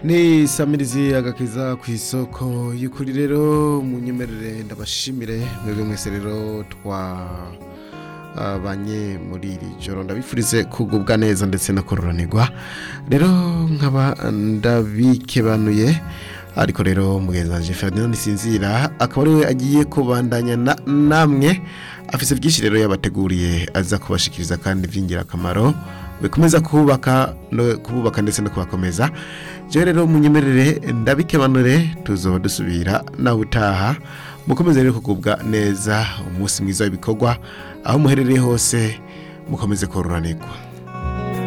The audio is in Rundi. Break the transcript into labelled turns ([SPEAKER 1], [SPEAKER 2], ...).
[SPEAKER 1] ni samirizi agakiza ku isoko y'ukuri rero munyemerere ndabashimire mwebwe mwese rero twa banye muri iri joro ndabifurize kugubwa neza ndetse no kororanirwa rero nkaba ndabikebanuye ariko rero mugenzi wanje Ferdinand Sinzira akaba ariwe agiye kubandanya na- namwe afise byinshi rero yabateguriye aza kubashikiriza kandi by'ingirakamaro bikomeza kubaka no kububaka ndetse no kubakomeza jewe rero munyemerere ndabikebanure tuzoba dusubira nawe utaha mukomeze rero kugubwa neza umunsi mwiza w'ibikorwa aho muherereye hose mukomeze kororanirwa